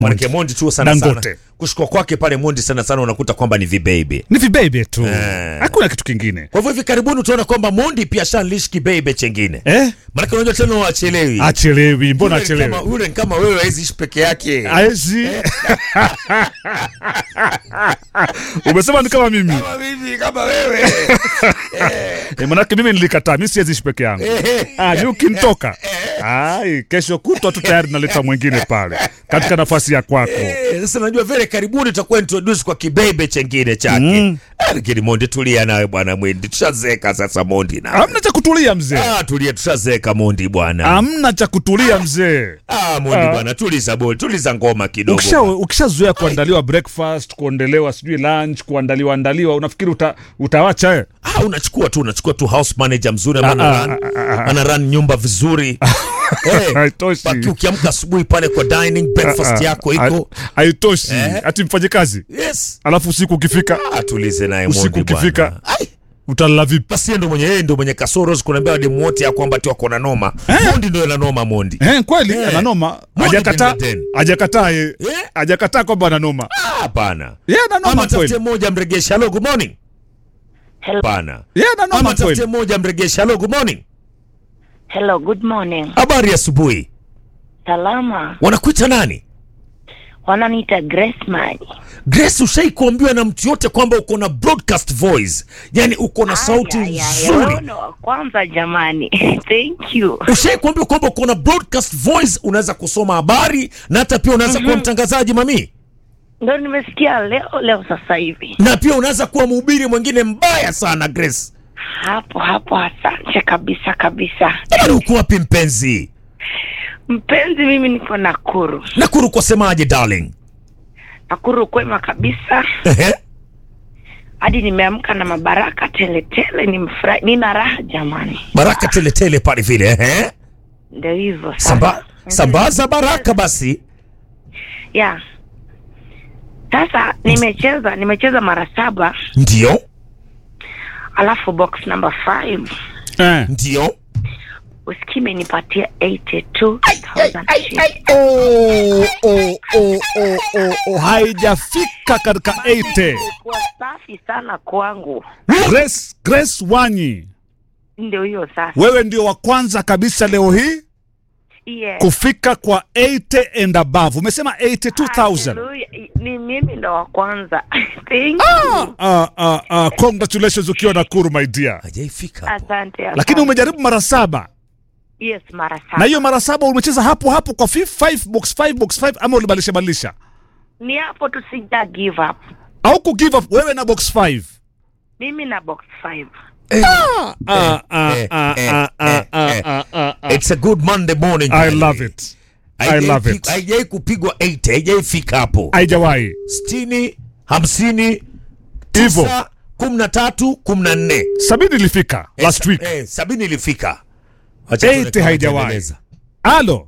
Manake Mondi tu sana Dangote. sana kushukua kwake pale Mondi sana sana unakuta kwamba ni vibebe. ni vibebe tu Eh. hakuna kitu kingine Kwa hivyo hivi karibuni utaona kwamba Mondi pia shanlish kibebe chengine. eh? Manake unajua tena wachelewi. achelewi mbona Yule ni kama- achelewi Yule ni kama wewe hawezi ishi peke yake. aezi umesema ni kama mimi Kama mimi kama wewe. Eh, manake mimi nilikataa mi siwezi ishi peke yangu ah, mi ukinitoka ai kesho kutwa tu tayari naleta mwingine pale katika nafasi ya kwako Eh, Sasa najua vile karibuni tutakuwa introduce kwa kibebe chengine chake. Mm. Ah, Lakini Mondi tulia nawe bwana Mwendi. Tushazeka sasa Mondi na. amna cha kutulia mzee Ah, tulia tushazeka Mondi bwana. amna cha kutulia mzee Ah, Mondi Ah. bwana tuliza boli, tuliza ngoma kidogo. ukisha ukishazoea kuandaliwa breakfast kuondelewa sijui lunch kuandaliwa andaliwa unafikiri uta, utawacha eh? Ah, unachukua tu unachukua tu house manager mzuri Ah, ambaye ah, ana ah, run, ah, ah. ana run nyumba vizuri. Eh, haitoshi baki ukiamka asubuhi pale kwa dining breakfast Ah, ah, yako ha- iko. haitoshi Eh. hati mfanye kazi Yes. alafu usiku ukifika Ah, tulize naye Usiku Mondi ukifika. bwana. Ai, utalala vipi basi yeye ndo mwenye yeye ndo mwenye kasoro kunaambia demu wote ya kwamba tu wako na noma. Mondi ndo ana noma Mondi. eh, kweli Eh. ananoma Mondi hajakataa bin Laden. hajakataa ye Eh? hajakataa kwamba ananoma Ah, Hapana. ye Ama ananoma tafute kweli mmoja mregesha. Hello, good morning. Hello, Hapana. ye Ama ananoma tafute kweli mmoja mregesha. Hello, good morning. hello, good morning. Habari ya asubuhi. Salama, Wanakuita nani? wananiita Grace Mali. Grace, ushai kuambiwa na mtu yote kwamba uko na broadcast voice, yani uko na sauti Aya, aya, nzuri. wewe ndo wa kwanza jamani. Thank you. Ushai kuambiwa kwamba uko na broadcast voice, unaweza kusoma habari na hata pia unaweza kuwa mtangazaji mami, Ndo nimesikia leo leo sasa hivi. na pia unaweza kuwa mhubiri mwingine mbaya sana. Grace, Hapo hapo, asante kabisa kabisa. jamani, uko wapi mpenzi? Mpenzi, mimi niko Nakuru. Nakuru kwa semaje darling? Nakuru kwema kabisa, Ehe. hadi nimeamka na mabaraka teletele, nimefurahi, nina raha jamani. Baraka teletele pale vile ehe. Ndio hivyo sasa. Samba, sambaza baraka basi. ya sasa, nimecheza nimecheza mara saba, Ndio, alafu box number 5 eh. ndio. usikii imenipatia 82,000 shillings. oh, oh, oh, oh, oh, oh. haijafika katika 80 Ilikuwa safi sana kwangu, Grace, Grace Wanyi ndio hiyo sasa. wewe ndio wa kwanza kabisa leo hii Yes. kufika kwa 80 and above umesema 82000 Hallelujah. Ni mimi ndo wa kwanza. Thank you. ah, ah, ah, congratulations ukiwa Nakuru my dear Hajaifika hapo. Asante, asante. lakini umejaribu mara saba yes, mara na saba. hiyo mara saba umecheza hapo hapo kwa 5 box 5 box 5 ama ulibadilisha badilisha Ni hapo tu sija give up. au ku give up wewe na box 5 Mimi na box 5. ah, ah, ah, eh, ah, eh, ah, ah, eh, ah, eh. ah, ah, ah. It's a good Monday morning. I love it I Haijai love fi- it Haijai kupigwa 80, haijaifika hapo. haijawahi 60, 50, Hivyo. 9, 13, 14. sabini ilifika Eh, last sa- week Eh, sabini ilifika. Wacha 80 tuone kama haijawahi. itaendeleza. Alo.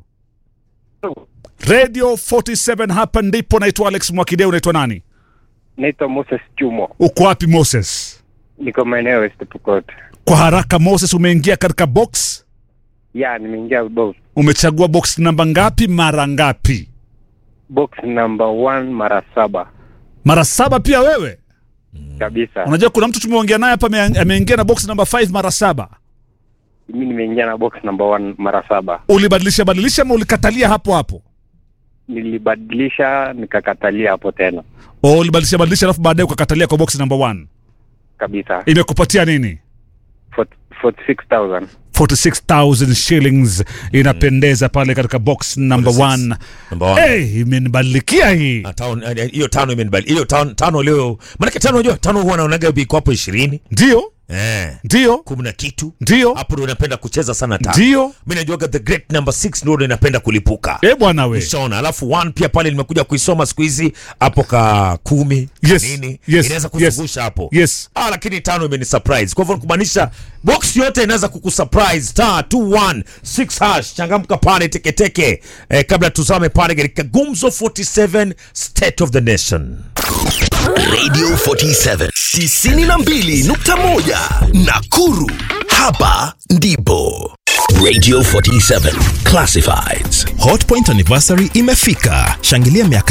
Radio 47 hapa ndipo naitwa Alex Mwakideu unaitwa nani? Naitwa Moses Chumo, Uko wapi Moses? niko maeneo ya West Pokot. Kwa haraka Moses umeingia katika box? Ya, nimeingia box Umechagua box namba ngapi mara ngapi? box number one mara saba Mara saba pia wewe? kabisa. Unajua kuna mtu tumeongea naye hapa ame- ameingia na box namba 5 mara saba. Mimi nimeingia na box number one mara saba, Ulibadilisha badilisha ama ulikatalia hapo hapo? nilibadilisha nikakatalia hapo tena O ulibadilisha badilisha alafu baadaye ukakatalia kwa box namba 1. kabisa. Imekupatia nini? 40 46,000 46000 shillings inapendeza pale katika box number 1. Number one. Hey, imenibadilikia hii. Ah, tano- eh, hiyo tano imenibali hiyo tano, tano leo manake tano unajua tano huwa naonaga biko hapo ishirini Ndio, eh, ndio, kumi na kitu ndio, hapo ndo napenda kucheza sana tano ndio. mi najuaga the great number six ndo inapenda kulipuka Eh bwana we. Ushaona, alafu one pia pale nimekuja kuisoma siku hizi hapo ka kumi Yes, nini yes, inaweza yes, kuzungusha hapo yes. ah, lakini tano imeni surprise kwa hivyo kumaanisha box yote inaweza kukusurprise star 216 hash changamka pale teketeke eh, kabla tuzame pale katika gumzo 47 state of the nation Radio 47 92.1 Nakuru. Hapa ndipo Radio 47 Classifieds. Hotpoint anniversary imefika. Shangilia miaka